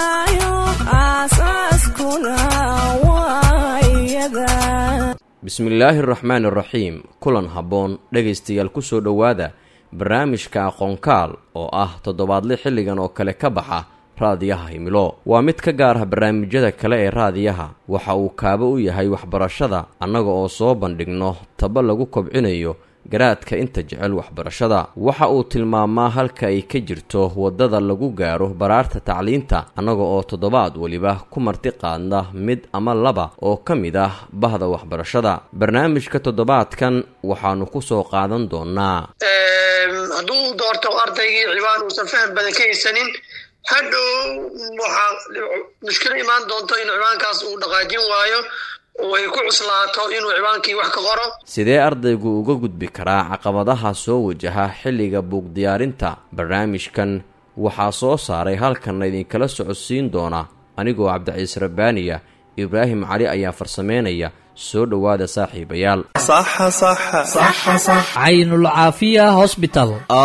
hagaayo aasaaskuna waa iyada bismillaahi araxmaan araxiim kulan habboon dhegaystayaal ku soo dhowaada barnaamijka aqoonkaal oo ah toddobaadle xilligan oo kale ka baxa raadiyaha himilo waa mid ka gaar ah barnaamijyada kale ee raadiyaha waxa uu kaabo u yahay waxbarashada annaga oo soo bandhigno taba lagu kobcinayo garaadka inta jecel waxbarashada waxa uu tilmaamaa halka ay ka jirto waddada lagu gaaro baraarta tacliinta annaga oo toddobaad weliba ku marti qaadna mid ama laba oo ka mid ah bahda waxbarashada barnaamijka toddobaadkan waxaanu ku soo qaadan doonaa hadduu doorto ardaygii cibaan uusan faham badan ka haysanin hadhow waxaa mushkilo imaan doonto in cibaankaas uu dhaqaajin waayo oo ay ku cuslaato inuu cibaankii wax ka qoro sidee ardaygu uga gudbi karaa caqabadaha soo wajaha xilliga buug diyaarinta barnaamijkan waxaa soo saaray halkanna idinkala socodsiin doona anigoo cabdiciise rabbaaniya ibraahim cali ayaa farsameynaya soo dhowaada saaxiibayaal caynul caafiya hosbital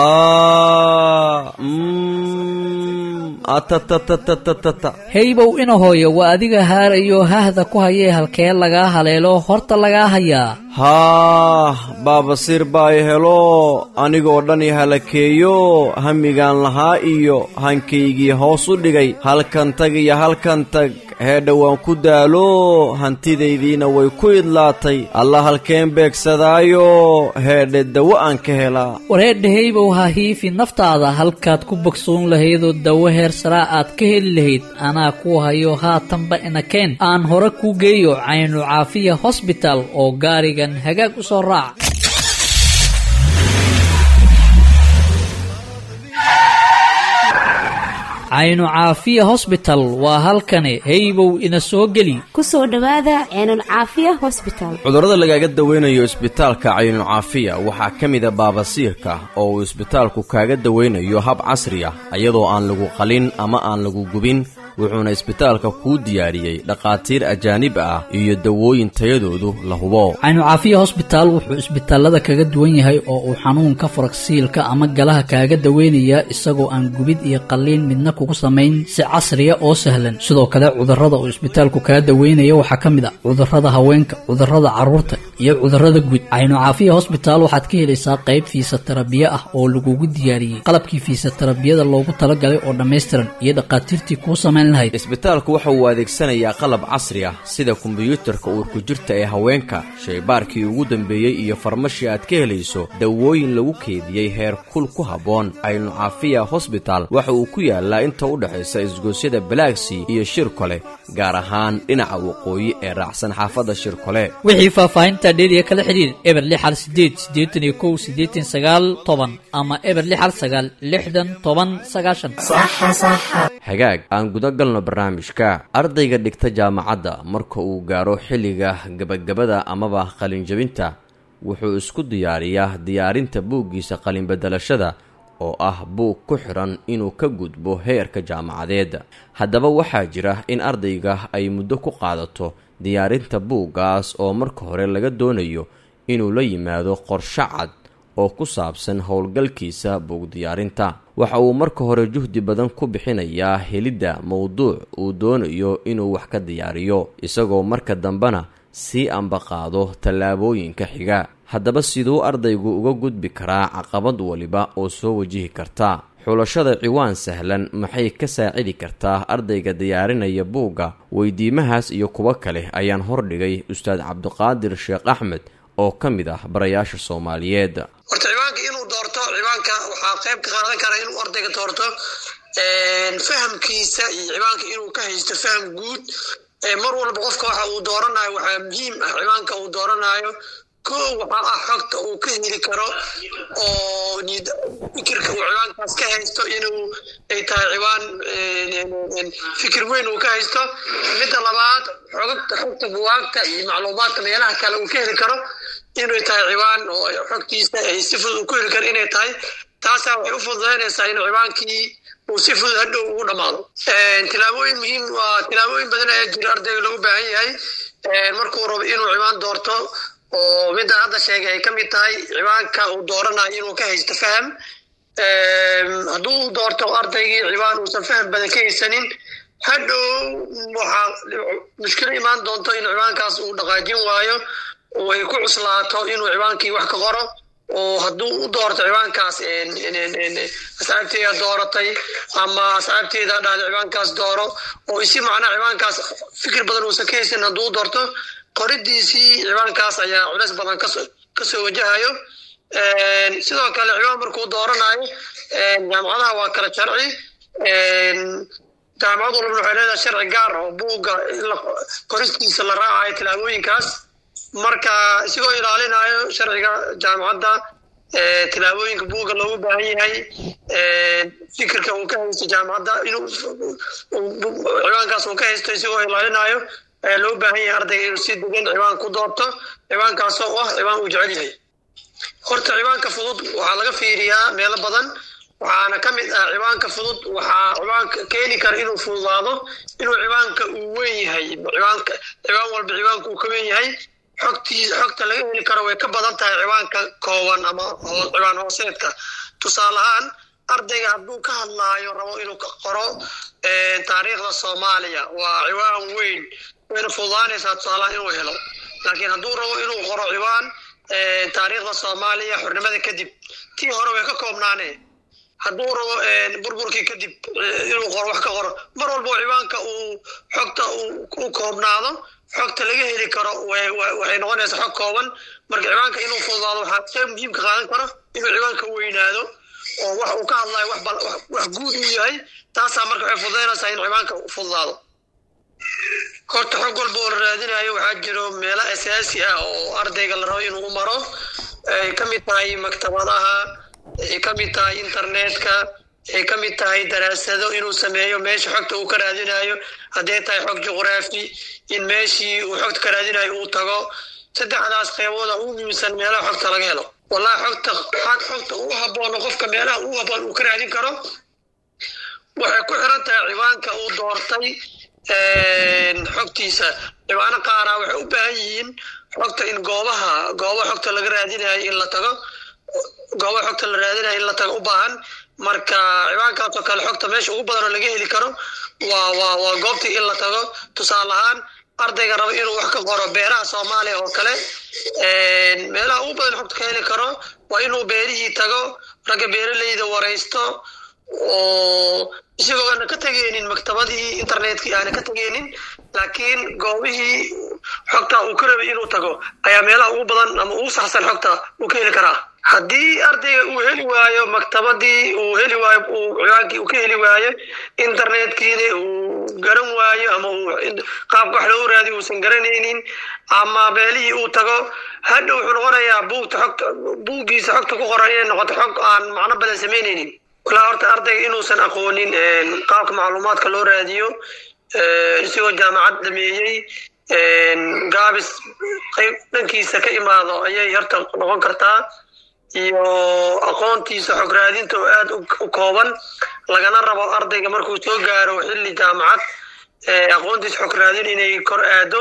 heybow ina hooyo waa adiga haarayo hahda ku hayee halkee lagaa haleelo horta lagaa hayaa haah baabasiir baa i helo anigoo dhan i halakeeyo hamigaan lahaa iyo hankaygii hoos u dhigay halkan tag iyo halkan tag heedha waan ku daalo hantidaydiina way ku idlaatay alla halkeen beegsadaayo heedhe dawo aan ka helaa wareedha heybow ha hiifi naftaada halkaad ku bogsoon lahaydoo dawo heer saraa aad ka heli lahayd anaa ku hayo haatanba inakeen aan hore kuu geeyo caynu caafiya hosbital oo gaarigan hagaag u soo raac caynu caafiya hosbital waa halkani heybow ina soo geli ku soo dhowaada ceenul caafiya hosbital cudurrada lagaaga dawaynayo isbitaalka caynucaafiya waxaa ka mida baabasiirka oo uu isbitaalku kaaga dawaynayo hab casri ah iyadoo aan lagu qalin ama aan lagu gubin wuxuuna isbitaalka kuu diyaariyey dhakhaatiir ajaanib ah iyo dawooyin tayadoodu la hubo caynu caafiya hosbitaal wuxuu isbitaalada kaga duwan yahay oo uu xanuunka faragsiilka ama galaha kaaga daweynayaa isagoo aan gubid iyo qalliin midna kugu samayn si casriya oo sahlan sidoo kale cudurrada uu isbitaalku kaga daweynaya waxaa ka mid ah cudurrada haweenka cudurrada carruurta iyo cudurrada guud caynu caafiya hosbitaal waxaad ka helaysaa qayb fiisatarabiye ah oo lagugu diyaariyey qalabkii fiisatarabiyada loogu talagalay oo dhammaystiran iyo dhakhaatiirtii kuu samayn isbitaalku waxa uu adeegsanayaa qalab casri ah sida kombiyuutarka uurku jirta ee haweenka shaybaarkii ugu dambeeyey iyo farmashii aad ka helayso dawooyin lagu keediyey heer kul ku habboon caynu caafiya hosbital waxa uu ku yaalaa inta u dhexaysa isgoosyada balaagsii iyo shirkole gaar ahaan dhinaca waqooyi ee raacsan xaafadda shirkole wixii faahfaahinta dheeriya kala xidhiir eber lix hal sideed siddeetan iyo kow siddeetan sagaal toban ama eber lix hal sagaal lixdan toban sagaashan hagaag aan guda galno barnaamijka ardayga dhigta jaamacadda marka uu gaaro xilliga gabagabada amaba qalinjabinta wuxuu isku diyaariyaa diyaarinta buuggiisa qalinbedelashada oo ah buug ku xidhan inuu ka gudbo heerka jaamacadeed haddaba waxaa jira in ardayga ay muddo ku qaadato diyaarinta buuggaas oo marka hore laga doonayo inuu la yimaado qorshe cad oo ku saabsan howlgalkiisa buug diyaarinta waxa uu marka hore juhdi badan ku bixinayaa helidda mowduuc uu doonayo inuu wax ka diyaariyo isagoo marka dambena sii ambaqaado tallaabooyinka xiga haddaba siduu ardaygu uga gudbi karaa caqabad waliba oo soo wajihi karta xulashada ciwaan sahlan maxay ka saacidi kartaa ardayga diyaarinaya buugga weydiimahaas iyo kuwo kale ayaan hordhigay ustaad cabdiqaadir sheekh axmed oo ka mid ah barayaasha soomaaliyeed horta ciwaanka inuu doorto ciwaanka waxaa qayb ka qaadan kara inuu ardayga doorto fahamkiisa iyo ciwaanka inuu ka haysto faham guud mar walba qofka waxa uu dooranayo waxaa muhiim ah ciwaanka uu dooranayo ko waxaa ah xogta uu ka heli karo oo fikirka uu ciwaankaas ka haysto inuu ay tahay ciwaan fikir weyn uu ka haysto midda labaad xogta xogta buwaagta iyo macluumaadka meelaha kale uu ka heli karo inay tahay ciwaan oo xogtiisa ay si fudud uu ku heli karo inay tahay taasaa waxay u fududaynaysaa in ciwaankii uu si fudud hadhow ugu dhammaado tilaabooyin muhiim waa tilaabooyin badan ayaa jira ardayga loogu baahan yahay markuu rabo inuu ciwaan doorto oo midaan hadda sheegay ay ka mid tahay ciwaanka uu dooranayo inuu ka haysto faham hadduu doorto ardaygii ciwaan uusan faham badan ka haysanin hadhow waxaa mushkilo imaan doonto in ciwaankaas uu dhaqaajin waayo oo ay ku cuslaato inuu ciwaankii wax ka qoro oo hadduu u doorto ciwaankaas asxaabteeda dooratay ama asxaabteeda dhahda ciwaankaas dooro oo isi macnaa ciwaankaas fikir badan uusan ka haysan hadduu u doorto qoridiisii ciwaankaas ayaa culeys badan kasoo wajahayo sidoo kale ciwaan markuu dooranayo jaamacadaha waa kala sharci jaamacad walbana waxay leedahay sharci gaar oo buugga qoristiisa la raacayo tilaabooyinkaas marka isigoo ilaalinayo sharciga jaamacadda tilaabooyinka buugga loogu baahan yahay fikirka uu ka haysto jaamacadda inuu ciwaankaas uu ka haysto isigoo ilaalinayo ayaa loo baahan yahay ardayga inuu si degan ciwaan ku doorto ciwaankaas oo ah ciwaan uu jecel yahay horta ciwaanka fudud waxaa laga fiiriyaa meelo badan waxaana ka mid ah ciwaanka fudud waxaa ciwaanka keeni kara inuu fududaado inuu ciwaanka uu weyn yahay ciwaanka ciwaan walba ciwaanka uu ka weyn yahay xogtii xogta laga heli karo way ka badan tahay ciwaanka kooban ama ciwaan hooseedka tusaale ahaan ardayga hadduu ka hadlaayo rabo inuu ka qoro taariikhda soomaaliya waa ciwaan weyn wayna fududaanaysaa tusaalahaan inuu helo laakiin hadduu rabo inuu qoro ciwaan taariikhda soomaaliya xornimada kadib tii hore way ka koobnaanee hadduu rabo burburkii kadib inuu qoro wax ka qoro mar walbo ciwaanka uu xogta u koobnaado xogta laga heli karo waxay noqonaysaa xog kooban marka ciwaanka inuu fududaado waxaa qayb muhiimka qaadan karo inuu ciwaanka weynaado oo wax uu ka hadlayo wax guud uu yahay taasaa marka waxay fududaynaysaa in ciwaanka fududaado horta xog walba oo la raadinayo waxaa jiro meelo asaasi ah oo ardayga la rabo inuu u maro ay ka mid tahay maktabadaha ay ka mid tahay internetka ay ka mid tahay daraasado inuu sameeyo meesha xogta uu ka raadinayo hadday tahay xog juqraafi in meeshii uu xogta ka raadinayo uu tago saddexdaas qeybooda ugu muhiimsan meelaha xogta laga helo wallahi xogta xogta ugu haboono qofka meelaha ugu haboon uu ka raadin karo waxay ku xiran tahay ciwaanka uu doortay xogtiisa ciwaano qaaraa waxay u baahan yihiin xogta in goobaha goobaha xogta laga raadinayo in la tago goobaha xogta la raadinayo in la tago u baahan marka ciwaankaasoo kale xogta meesha ugu badanoo laga heli karo waa waa waa goobtii in la tago tusaale ahaan ardayga rabo inuu wax ka qoro beeraha soomaaliya oo kale meelaha ugu badan xogta ka heli karo waa inuu beerihii tago ragga beeraleyda waraysto oo isagoo aana ka tegeenin maktabadii internetkii aana ka tegeenin laakiin goobihii xogta uu ka rabay inuu tago ayaa meelaha ugu badan ama ugu saxsan xogta uu ka heli karaa haddii ardayga uu heli waayo maktabadii uu heli waayo uu ciwaankii uu ka heli waayo internetkiina uu garan waayo ama uu qaabka wax loogu raadiyo uusan garanaynin ama meelihii uu tago hadha wuxuu noqonayaa buugta xogta buuggiisa xogta ku qoran inay noqoto xog aan macno badan samaynaynin walaa horta ardayga inuusan aqoonin qaabka macluumaadka loo raadiyo isagoo jaamacad dhameeyey gaabis qayb dhankiisa ka imaado ayay horta noqon kartaa iyo aqoontiisa xog raadinta oo aada u kooban lagana rabo ardayga markuu soo gaaro xilli jaamacad aqoontiisa xog raadin inay kor aado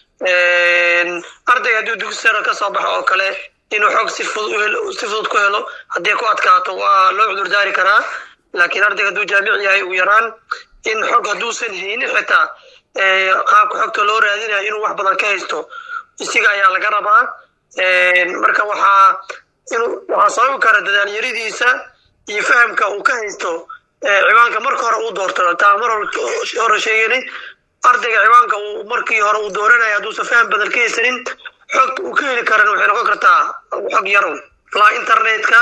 ardayga hadduu dugsi sare ka soo baxo oo kale inuu xog si fudud si fudud ku helo haddii ku adkaato waa loo cudurdaari karaa laakiin ardayga hadduu jaamic yahay ugu yaraan in xog hadduusan haynin xitaa qaabka xogta loo raadinayo inuu wax badan ka haysto isiga ayaa laga rabaa marka waxaa inuu waxaa sababi kara dadaalyaridiisa iyo fahamka uu ka haysto ciwaanka marka hore uu doorto taa mar hore sheeganay ardayga ciwaanka uu markii hore uu dooranaya hadduusan faham badan ka haysanin xogta uu ka heli karan waxay noqon kartaa xog yarow la internetka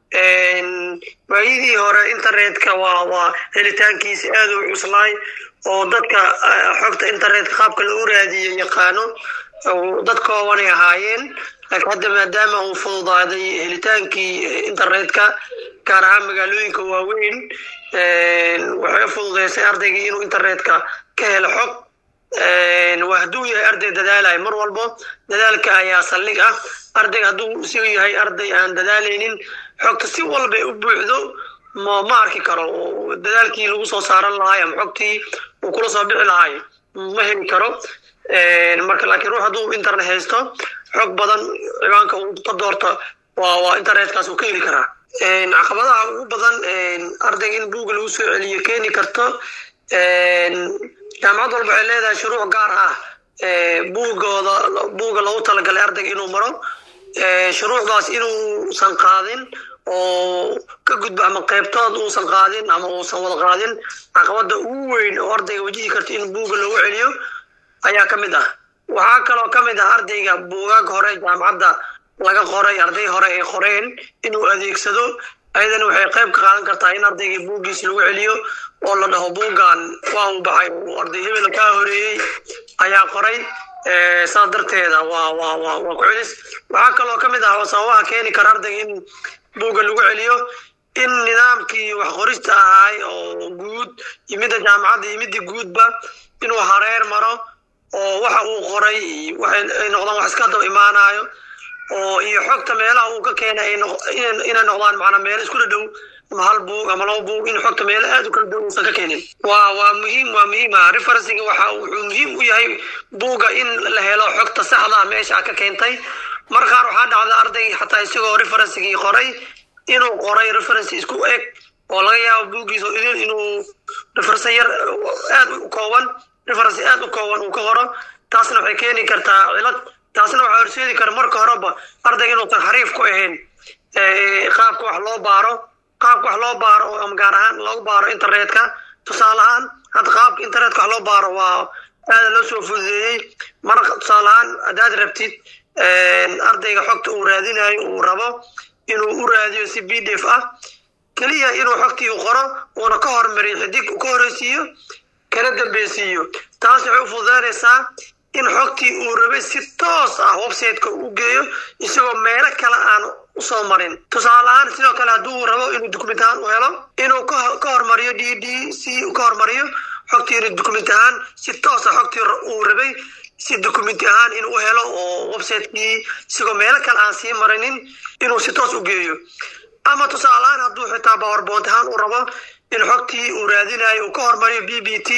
waayidii hore internetka waa waa helitaankiisa aada u cuslaay oo dadka xogta internetka qaabka lagu raadiyo yaqaano dad koobanay ahaayeen laakiin hadda maadaama uu fududaaday helitaankii internetka gaar ahaan magaalooyinka waaweyn waxay fududeysay ardaygii inuu internetka ka helo xog waa hadduu yahay arday dadaalayo mar walbo dadaalka ayaa saldhig ah ardayga hadduu si yahay arday aan dadaalaynin xogta si walba u buuxdo ma ma arki karo dadaalkii lagu soo saaran lahaay ama xogtii uu kula soo bixi lahaay ma heli karo marka laakiin ruux hadduu internet haysto xog badan ciwaanka uu ka doorto waa waa internetkaas uu ka heli karaa caqabadaha ugu badan ardayga in buugga lagu soo celiyo keeni karto jaamacad walba waxay leedahay shuruuc gaar ah buugooda buugga loogu talagalay ardayga inuu maro shuruucdaas inuusan qaadin oo ka gudbo ama qaybtood uusan qaadin ama uusan wada qaadin caqabada ugu weyn oo ardayga wajihi karta in buugga loogu celiyo ayaa ka mid ah waxaa kaloo ka mid ah ardayga buugaag hore jaamacadda laga qoray arday hore ay qoreen inuu adeegsado ayadana waxay qayb ka qaadan kartaa in ardaygii buuggiis lagu celiyo oo la dhaho buuggan waa uu baxay arday hebel kaa horeeyey ayaa qoray saas darteeda waa waa waa waa ku celis waxaa kaloo ka mid ah sababaha keeni kara ardayga in buugga lagu celiyo in nidaamkii wax qorista ahay oo guud iyo midda jaamacadda iyo midda guudba inuu hareer maro oo waxa uu qoray waxay noqdaan wax iska daba imaanayo oo iyo xogta meelaha uu ka keenay inay noqdaan macnaa meelo isku dhadhow ama hal buug ama laba buug in xogta meelo aad u kala dhow uusan ka keenin waa waa muhiim waa muhiim ah referencing waxa wuxuu muhiim u yahay buugga in la helo xogta saxda ah meesha ka keentay mar qaar waxaa dhacda arday xataa isagoo referencigii qoray inuu qoray reference isku eg oo laga yaabo buuggiisa idin inuu reference yar aad u kooban reference aad u kooban uu ka qoro taasna waxay keeni kartaa cilad taasna waxaa horseedi kara marka horeba ardayga inuusan xariif ku ahayn qaabka wax loo baaro qaabka wax loo baaro ama gaar ahaan loogu baaro internetka tusaale ahaan hadda qaabka internetka wax loo baaro waa aada loo soo fududeeyey mar tusaale ahaan haddaad rabtid ardayga xogta uu raadinayo uu rabo inuu u raadiyo si b d f ah keliya inuu xogtii qoro uuna ka hormariyo xidig ka horeysiiyo kana dambeysiiyo taas waxay u fududeynaysaa in xogtii uu rabay si toos ah websiteka u geeyo isagoo meelo kale aan usoo marin tusaale ahaan sidoo kale hadduu rabo inuu document ahaan u helo inuu ka hormariyo d d c ka hormariyo xogtii inuu document ahaan si toos ah xogtii uu rabay si document ahaan inuu helo oo websitekii isagoo meelo kale aan sii marinin inuu si toos u geeyo ama tusaale ahaan hadduu xitaa powerpoint ahaan u rabo in xogtii uu raadinayo uu ka hormariyo b b t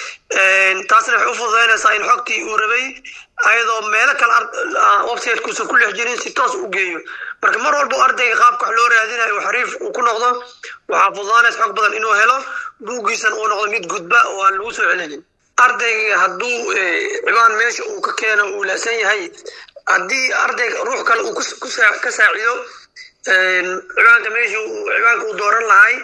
taasna waxay u fududeynaysaa in xogtii uu rabay ayadoo meelo kale websitekuusan ku lex jirin si toos u geeyo marka mar walba ardayga qaabka wax loo raadinayo xariif uu ku noqdo waxaa fududaanaysa xog badan inuu helo buuggiisan uu noqdo mid gudba oo aan lagu soo celinin ardayga hadduu cibaan meesha uu ka keeno uu laasan yahay haddii ardayga ruux kale uu ka saacido cibaanka meesha cibaanka uu dooran lahay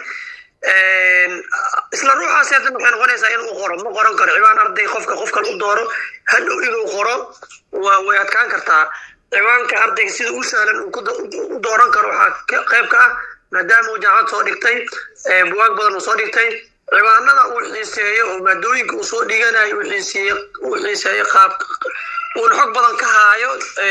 isla ruuxaas hadan waxay noqonaysaa inuu qoro ma qoran karo cibaan arday qofka qof kale u dooro hadhow inuu qoro waa way adkaan kartaa cibaanka ardayga sida u sahlan u dooran karo waxaa qayb ka ah maadaama uu jaamacad soo dhigtay buwaag badan uu soo dhigtay cibaanada uu xiiseeyo oo maadooyinka uu soo dhiganayo uu xiiseeyo uu xiiseeyo qaab uuna xog badan ka haayo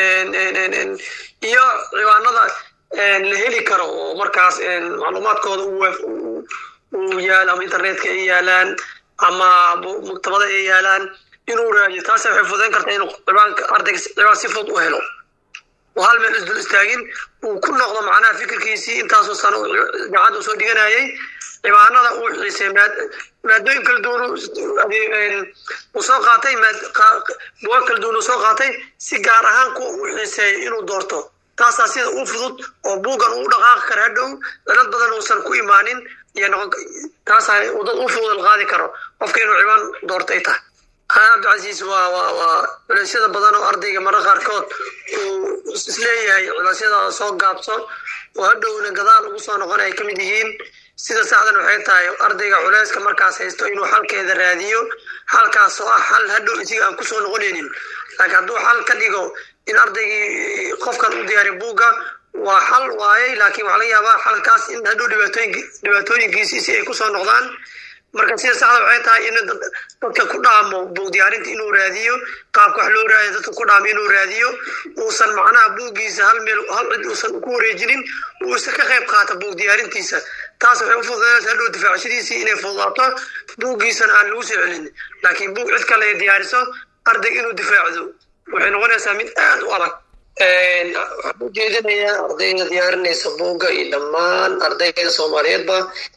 iyo cibaanada la heli karo oo markaas macluumaadkooda uu yaalo ama internetka ay yaalaan ama maktabada ay yaalaan inuu raadiyo taas waxay fududeyn kartaa inuu cibaanka ardayga cibaan si fudud u helo oo hal meel isdul istaagin uu ku noqdo macnaha fikirkiisii intaasoo sano jaamacadda uu soo dhiganayay cibaanada uu xiisay maadooyin kala duwan uu soo qaatay buwaag kala duwan uu soo qaatay si gaar ahaan kuwa uu xiiseeyo inuu doorto taasaa sida u fudud oo buuggan uu dhaqaaqi kara hadhow dalad badan uusan ku imaanin iyo noqon taasaa dad u fudud qaadi karo qofka inuu cibaan doorto ay tahay cabdicasiis waa waa waa culeysyada badan oo ardayga marra qaarkood uu isleeyahay culeysyada soo gaabso oo hadhowna gadaal ugu soo noqon ay ka mid yihiin sida saxdan waxay tahay ardayga culeyska markaas haysto inuu xalkeeda raadiyo xalkaas oo ah xal hadhow isiga aan kusoo noqonaynin laakiin hadduu xal ka dhigo in ardaygii qofkan u diyaariy buugga waa xal waayey laakiin waxaa laga yaabaa xalkaas in hadhow dhibaatooyinkiisi si ay kusoo noqdaan marka sida saxda waxay tahay in dadka ku dhaamo buug diyaarinta inuu raadiyo qaabka wax loo raadiyo dadka ku dhaamo inuu raadiyo uusan macnaha buuggiisa hal meel hal cid uusan ku wareejinin uusan ka qayb qaata buug diyaarintiisa taas waxay u fududeynaysa hadhow difaacshadiisii inay fududaato buuggiisana aan lagu soo celin laakiin buug cid kale ay diyaariso ardayga inuu difaacdo waxay noqonaysaa mid aada u adag waxaan u jeedinayaa ardayda diyaarinaysa buugga iyo dhammaan ardayda soomaaliyeedba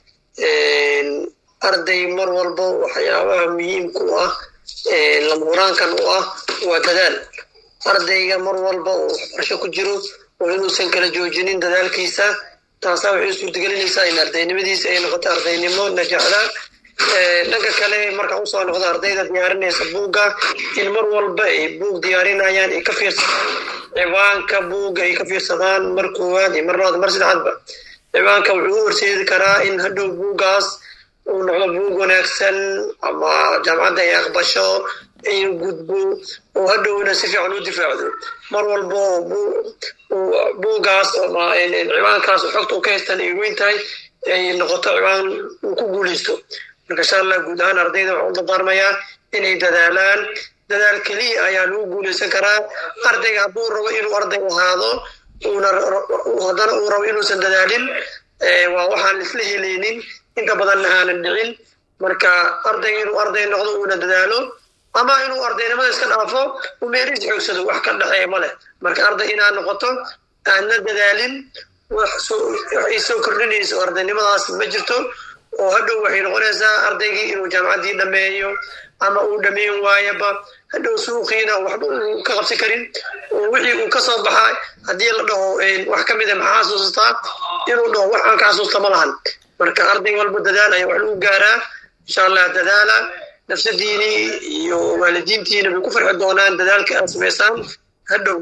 arday mar walba waxyaabaha muhiimka u ah lamuraankan u ah waa dadaal ardayga mar walba oo waxbarasho ku jiro oo inuusan kala joojinin dadaalkiisa taasaa waxay suurtagelinaysaa in ardaynimadiisa ay noqoto ardaynimo najaxda dhanka kale markaan usoo noqdo ardayda diyaarinaysa buugga in mar walba ay buug diyaarinayaan ay ka fiirsadaan ciwaanka buugga ay ka fiirsadaan mar koowaad iyo mar labaad mar saddexaadba ciwaanka wuxuu u horseedi karaa in hadhow buuggaas uu noqdo buug wanaagsan ama jaamacadda ay aqbasho in gudbo oo hadhowna si fiican u difaacdo mar walba buuggaas ama ciwaankaas xogta u ka haystaan ay weyn tahay ay noqoto ciwaan uu ku guuleysto marka insha allah guud ahaan ardayda waxaan u dardaarmayaa inay dadaalaan dadaal keliya ayaa lagu guuleysan karaa ardayga hadduu rabo inuu arday ahaado una haddana uu rabo inuusan dadaalin waa waxaan isla helaynin inta badanna aanan dhicin marka ardayga inuu arday noqdo uuna dadaalo ama inuu ardaynimada iska dhaafo uu meeriis xoogsado wax ka dhexeeya ma leh marka arday inaad noqoto aadna dadaalin wax ay soo kordhinayso ardaynimadaas ma jirto oo hadhow waxay noqonaysaa ardaygii inuu jaamacaddii dhameeyo ama uu dhameyn waayaba hadhow suuqiina waxba uu ka qabsan karin oo wixii uu ka soo baxaa haddii la dhaho wax ka mida maxaa xasuustaa inuu dhaho wax aan ka xasuusta ma lahan marka arday walba dadaal ayaa wax lagu gaaraa insha allah dadaala nafsadiini iyo waalidiintiina bay ku farxi doonaan dadaalka aad samaysaan hadhow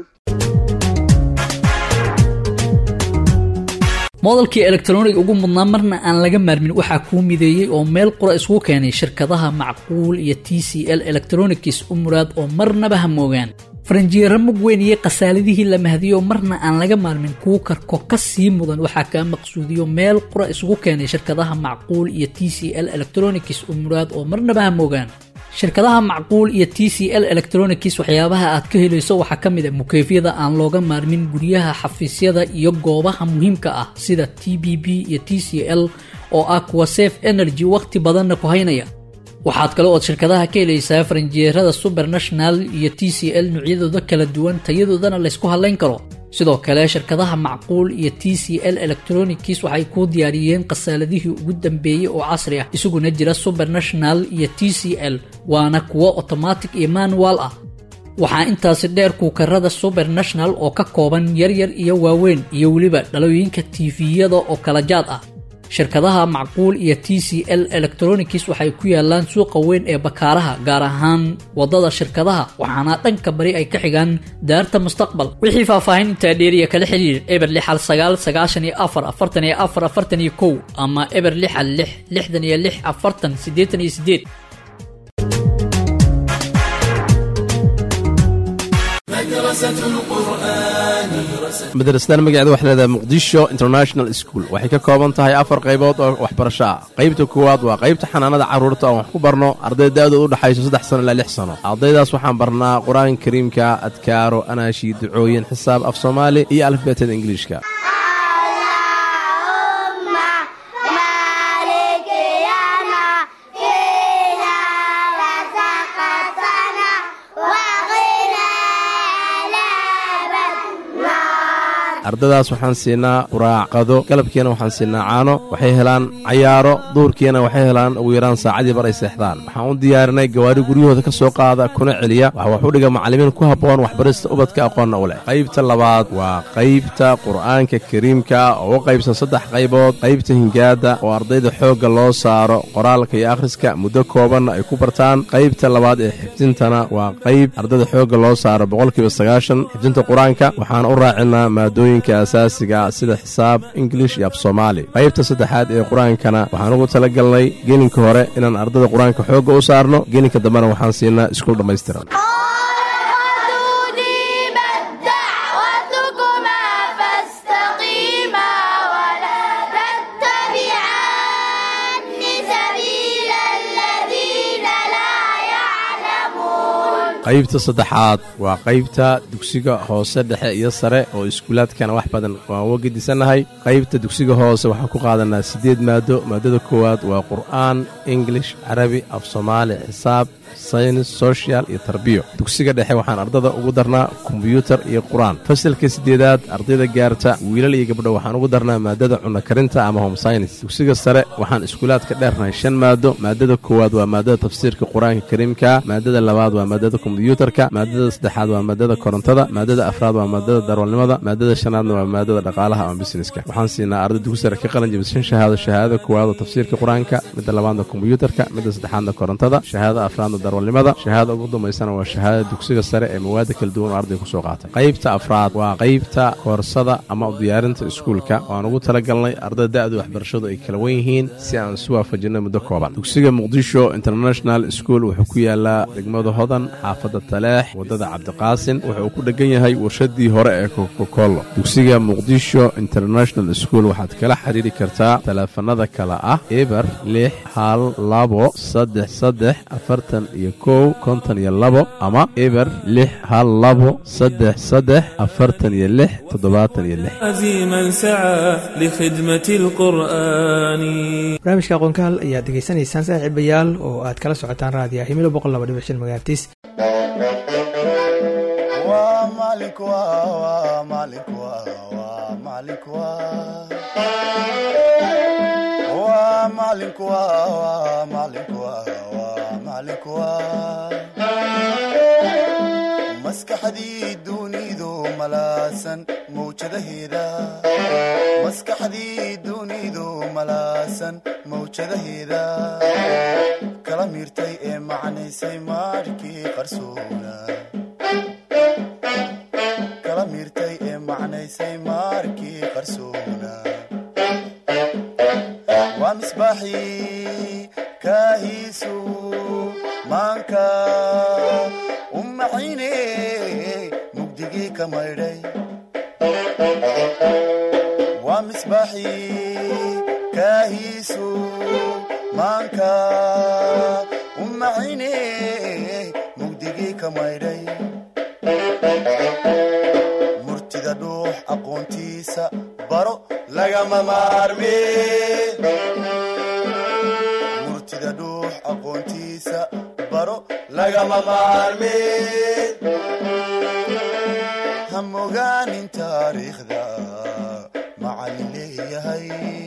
moodalkii elektroniga ugu mudnaa marna aan laga maarmin waxaa kuu mideeyey oo meel qura isugu keenay shirkadaha macquul iyo t c l electronics u muraad oo marnaba ha moogaan faranjiyeero mug weyn iyo khasaaladihii la mahdiyo marna aan laga maarmin kuu karko ka sii mudan waxaa kaa maqsuudiyo meel qura isugu keenay shirkadaha macquul iyo t c l electronics u muraad oo marnaba ha moogaan shirkadaha macquul iyo t c l electronics waxyaabaha aad ka helayso waxaa ka mid a mukeefyada aan looga maarmin guryaha xafiisyada iyo goobaha muhiimka ah sida t b b iyo t c l oo ah kuwa safe energy wakhti badanna ku haynaya waxaad kale ood shirkadaha ka helaysaa faranjiyeerada subernational iyo t c l noocyadooda kala duwan tayadoodana laysku hadlayn karo sidoo kale shirkadaha macquul iyo t c l electronics waxay kuu diyaariyeen khasaaladihii ugu dambeeyey oo casri ah isaguna jira subernational iyo t c l waana kuwo otomatic iyo manual ah waxaa intaasi dheer kuukarada subernational oo ka kooban yaryar iyo waaweyn iyo weliba dhalooyinka tifiyada oo kala jaad ah shirkadaha macquul iyo t c l electronics waxay ku yaalaan suuqa weyn ee bakaaraha gaar ahaan wadada shirkadaha waxaana dhanka bari ay ka xigaan daarta mustaqbal wixii faahfaahin intaa dheeriya kala xiriir eber lixal sagaal sagaashan iyo afar afartan iyo afar afartan iyo kow ama eber lixal lix lixdan iyo lix afartan siddeetan iyo siddeed madrasadan magaceeda waxay leedahay muqdisho international school waxay ka kooban tahay afar qaybood oo waxbarasho ah qaybta koowaad waa qaybta xanaanada carruurta oo wax ku barno arday da'dooda u dhexayso saddex sano ilaa lix sano ardaydaas waxaan barnaa qur-aanka kariimka adkaaro anaashi ducooyin xisaab af soomaali iyo alifbeetada ingiliishka ardadaas waxaan siinaa quraacqado galabkiina waxaan siinaa caano waxay helaan cayaaro duurkiina waxay helaan ugu yaraan saacadii bar ay seexdaan waxaan u diyaarinay gawaari guryahooda ka soo qaada kuna celiya waxa wax u dhiga macallimiin ku habboon waxbarista ubadka aqoonna u leh qaybta labaad waa qaybta qur'aanka kariimka oo u qaybsan saddex qaybood qaybta hingaada oo ardayda xoogga loo saaro qoraalka iyo akhriska muddo koobanna ay ku bartaan qaybta labaad ee xifdintana waa qayb ardayda xoogga loo saaro boqolkiiba sagaashan xifdinta qur-aanka waxaan u raacinaa maadooyin asaasiga sida xisaab ingilish iyo af soomaali qaybta saddexaad ee qur-aankana waxaan ugu tala galnay gelinka hore inaan ardada qur-aanka xoogga u saarno gelinka dambena waxaan siinaa iskuul dhammaystiran qaybta saddexaad waa qaybta dugsiga hoose dhexe iyo sare oo iskuulaadkana wax badan waan uga gedisannahay qaybta dugsiga hoose waxaan ku qaadanaa siddeed maado maadada koowaad waa qur'aan ingilish carabi af soomaali xisaab saynis social iyo tarbiyo dugsiga dhexe waxaan ardada ugu darnaa kombyuutar iyo qur-aan fasalka siddeedaad ardayda gaarta wiilal iyo gabdho waxaan ugu darnaa maadada cunno karinta ama home saynis dugsiga sare waxaan iskuulaadka dheernahay shan maado maadada koowaad waa maadada tafsiirka qur-aanka kariimka maadada labaad waa maadada kombyuutarka maadada saddexaad waa maadada korontada maadada afraad waa maadada darwalnimada maadada shanaadna waa maadada dhaqaalaha ama busineska waxaan siinaa arday dugsi sare ka qalin jabisa shan shahaado shahaadada koowaad oo tafsiirka qur-aanka midda labaadna kombyuutarka midda saddexaadna korontada shahaadada afraadna darwalnimada shahaadada ugu dambaysana waa shahaadada dugsiga sare ee mawaada kala duwan oo arday kusoo qaatay qaybta afraad waa qaybta koorsada ama u diyaarinta iskuulka waan ugu talagalnay ardada da-da waxbarashadu ay kala wen yihiin si aan isu waafajinno muddo kooban dugsiga muqdisho international school wuxuu ku yaalaa degmada hodan xaafadda taleex waddada cabdiqaasin wuxuu ku dhegan yahay warshadii hore ee kokokollo dugsiga muqdisho international school waxaad kala xiriiri kartaa taleefanada kale ah eber lix hal labo saddex saddex afartan iyo kow konton iyo labo ama eber lix hal labo saddex saddex afartan iyo lix toddobaatan iyo lix عزيما سعى لخدمة القرآن barnaamijka aqoonkaal ayaad degeysanaysaan saaxiibayaal oo aad kala socotaan raadiya himilo boqol laba dhibic shan magaartiis maskaxdii dunidu malaasan mawjadaheeda maskaxdii dunidu malaasan mawjadaheeda kala miirtay ee macnaysay maarkii qarsoona kala miirtay ee macnaysay maarkii qarsoona waa misbaaxii kaahiisu maanka umacayne mugdigii ka maydhay waa misbaaxii kaahiisu maanka umacayne mugdigii ka maydhay murtida dhuux aqoontiisa baro lagama maarme murtida dhuux aqoontiisa baro lagama maarme hamogaanin taariikhda macallin leeyahay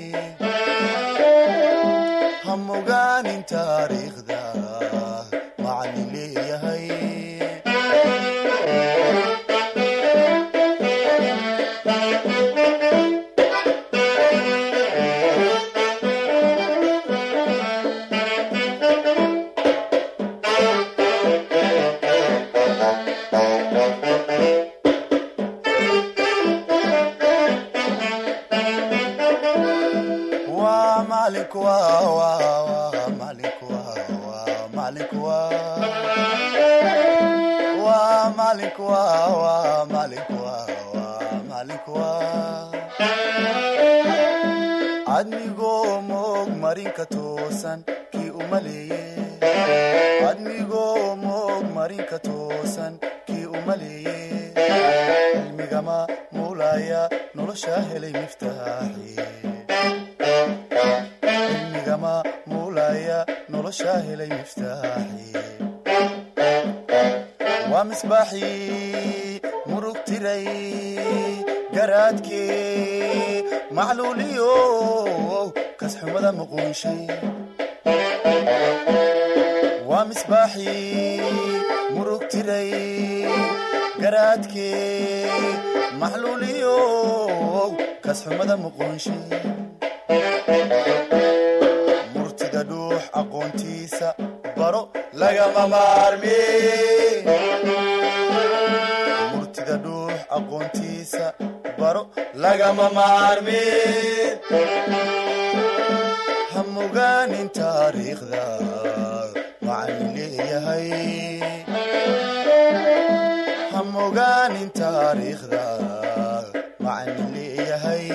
hamogaanin taariikhda macallin leeyahay waa macalinku waa waa waa macalinku waa waa macalinku waa waa macalinku waa waa macalinku waa waa macalinku waa admigoo moog marinka toosan kii u maleeye admigoo moog marinka toosan kii u maleeye cilmigama muulaya nolosha helay miftaaxi cilmigama muulaya nolosha helay miftaaxi waa misbaaxii murug tiray garaadkee macluuliyo kasxumada muquunshay waa misbaaxii murug tiray garaadkee macluuliyo kasxumada muquunshay murtida dhuux aqoontiisa baro lagama maarme murtida dhuux aqoontiisa baro lagama maarme hamogaanin taariikhda macallin leeyahay hamogaanin taariikhda macallin leeyahay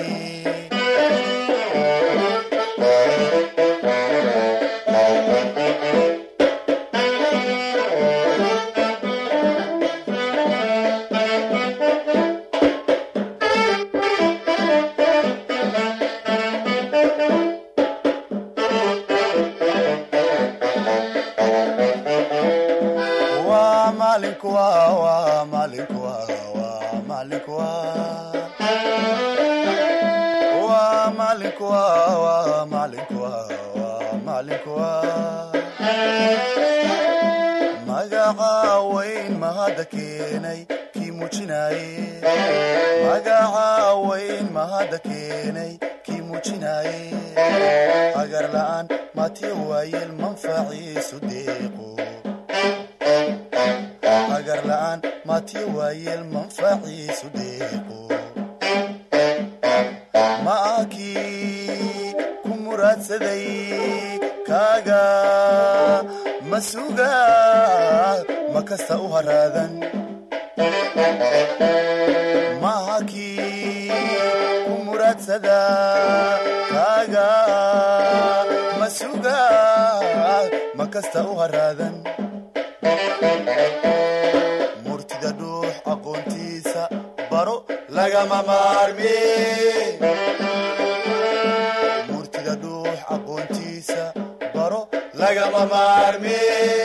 maalinku waa waa maalinku waa waa maalinku waa waa maalinku waa waa maalinku waa waa maalinku waa magaca weyn mahadda keenay kii muujinaye magaca weyn mahadda keenay kii muujinaye agar la'aan matiyo waayeel manfaciisu deeqo agar la'aan matiyo waayeel manfaciisu deeqo ma ah kii ku muraadsaday kaaga ma suga ma kasta u haraadan ma aha kii ku muraadsada kaaga ma suga ma kasta u haraadan murtida dhuux aqoontiisa baro lagama maarmi murtida dhuux aqoontiisa baro lagama maarmi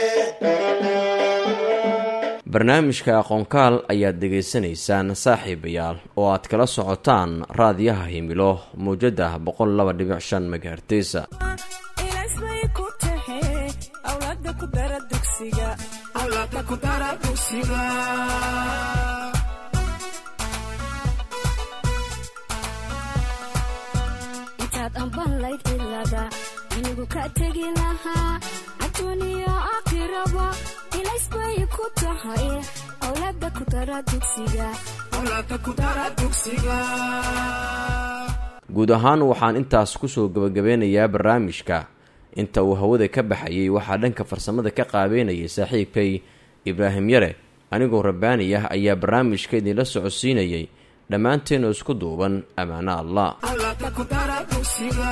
barnaamijka aqoonkaal ayaad dhegaysanaysaan saaxiibayaal oo aad kala socotaan raadiyaha himilo mawjada boqol laba dhibic shan megahertesa ilaasbay ku tahe awlaada ku dara dugsiga awlaada ku dara dugsiga intaad ambanlayd cilada anigu ka tegi lahaa adduuniyo aakhiraba ilaysbay ku tahay awlaada ku dara dugsiga awlaada ku dara dugsiga guud ahaan waxaan intaas kusoo gebagabeynayaa barnaamijka inta uu hawada ka baxayay waxaa dhanka farsamada ka qaabeynayay saaxiibkay ibraahim yare anigoo rabbaani ah ayaa barnaamijka idinla socodsiinayay dhammaanteenu isku duuban ammaano allah awlaada ku dara dugsiga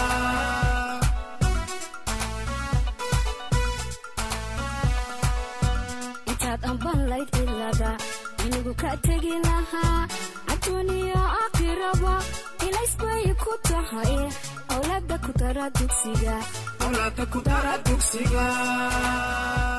intaad ambanlayd cilada anigu ka tegi lahaa adduuniyo aakhiraba ilaysbay ku tahay awlaada ku dara dugsiga awlaada ku dara dugsiga